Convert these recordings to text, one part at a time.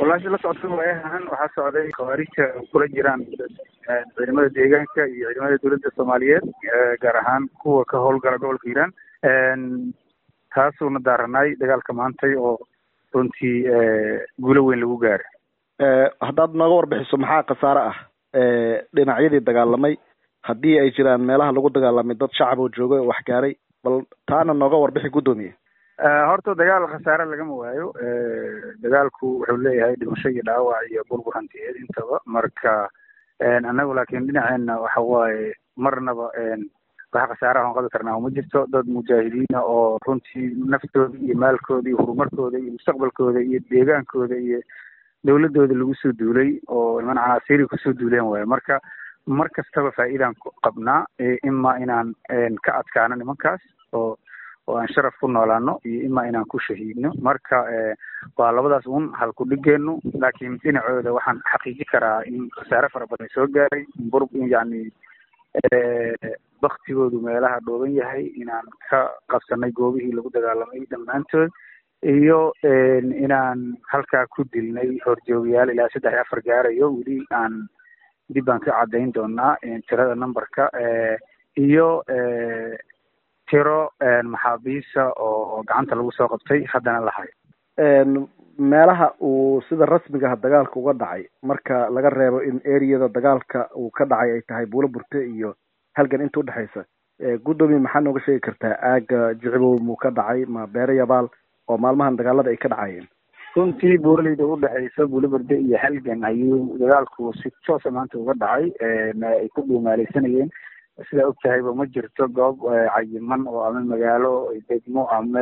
walaasha la socota waayahan waxaa socday khawaarija kula jiraan ciidamada deegaanka iyo ciidamada dowladda soomaaliyeed gaar ahaan kuwa ka howlgala gobolka hiiraan taasuuna daaranaay dagaalka maantay oo runtii guulo weyn lagu gaaray haddaad nooga warbixiso maxaa khasaare ah dhinacyadii dagaalamay haddii ay jiraan meelaha lagu dagaalamay dad shacab oo jooga oo wax gaaray bal taana nooga warbixi guddoomiye horta dagaal khasaare lagama waayo dagaalku wuxuu leeyahay dhimasho iyo dhaawac iyo burbur hantiyeed intaba marka annagu laakiin dhinaceena waxa waaye marnaba waxa khasaaraha on qabi karnaa uma jirto dad mujaahidiina oo runtii naftooda iyo maalkooda iyo horumarkooda iyo mustaqbalkooda iyo deegaankooda iyo dawladooda lagu soo duulay oo niman canaasiiri kusoo duuleen waayo marka mar kastaba faa'iidaan qabnaa ima inaan ka adkaano nimankaas oo oo aan sharaf ku noolaano iyo ima inaan ku shahiidno marka waa labadaas un halku dhigeenu laakiin dhinacooda waxaan xaqiiji karaa in khasaare fara badan soo gaaray bur yani baktigoodu meelaha dhooban yahay inaan ka qabsanay goobihii lagu dagaalamay dhammaantood iyo inaan halkaa ku dilnay horjoogayaal ilaa saddex iyo afar gaarayo weli aan dib baan ka caddayn doonaa tirada numberka iyo tiro maxaabiisa oo gacanta lagu soo qabtay haddana la hayo meelaha uu sida rasmiga ah dagaalka uga dhacay marka laga reebo in ereyada dagaalka uu ka dhacay ay tahay buulo burte iyo halgan inta udhexaysa guddoomiye maxaa nooga sheegi kartaa aaga jicibow muu ka dhacay ma beere yabaal oo maalmahan dagaalada ay ka dhacayeen runtii buuraleyda udhexaysa buulo burde iyo halgan ayuu dagaalku si toosa maanta uga dhacay ay ku dhuumaaleysanayeen sidaa og tahayba ma jirto goob cayiman oo ama magaalo degmo ama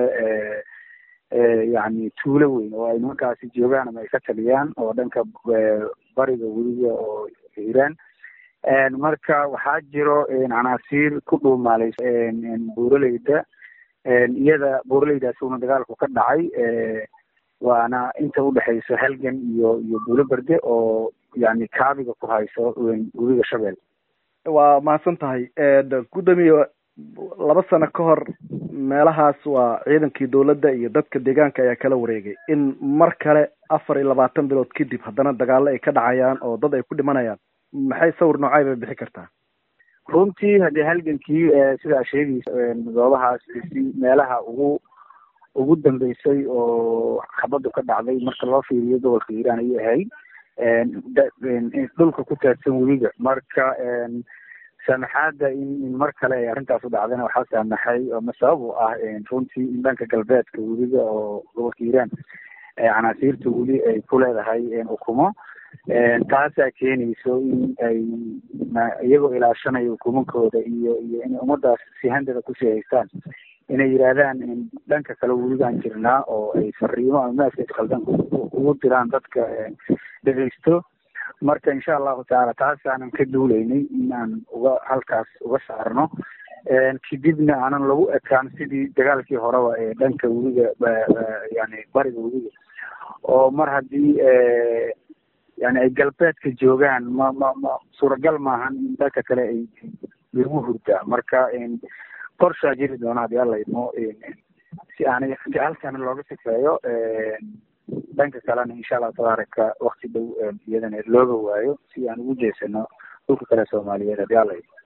yani tuulo weyn oo ay nimankaasi joogaan ama ay ka taliyaan oo dhanka bariga weliga oo hiiraan marka waxaa jiro canaasiir ku dhuumaaleysa buuraleyda iyada buuraleydaas uuna dagaalku ka dhacay waana inta udhexaysa halgan iyo iyo buulo berde oo yani kaabiga ku hayso webiga shabeel waa mahadsan tahay guddoomiye laba sano ka hor meelahaas waa ciidankii dawladda iyo dadka deegaanka ayaa kala wareegay in mar kale afar iyo labaatan bilood kadib haddana dagaalo ay ka dhacayaan oo dad ay ku dhimanayaan maxay sawir noocay bay bixi kartaa runtii haddii halgankii sidaa sheegaysa goobahaas si meelaha ugu ugu dambeysay oo xabaddu ka dhacday marka loo fiiriyo gobolka hiiraan ayay ahayd dhulka ku taadsan webiga marka saamaxaadda in mar kale ay arrintaas u dhacdana waxaa saamaxay ama sabab u ah runtii in dhanka galbeedka webiga oo gobolka hiiraan canaasiirta weli ay ku leedahay ukumo taasaa keenayso in ay iyagoo ilaashanaya ukumankooda iyo iyo inay ummadaas si handada kusii haystaan inay yidhaahdaan dhanka kale weligaan jirnaa oo ay fariimo ama maaska khaldan ugu diraan dadka dhegeysto marka insha allahu tacaala taasaanan ka duuleynay inaan uga halkaas uga saarno kadibna aanan lagu ekaan sidii dagaalkii horeba ee dhanka weliga yani bariga weliga oo mar haddii yani ay galbeedka joogaan ma ma ma suuragal maahan in dhanka kale ay lagu hurdaa marka qorshaa jiri doona haddii alla idmo si aanay halkana looga sifeeyo dhanka kalena insha allahu tabaaraka wakti dhow iyadana looga waayo si aan ugu jeesano dhulka kale soomaaliyeed haddii alla idmo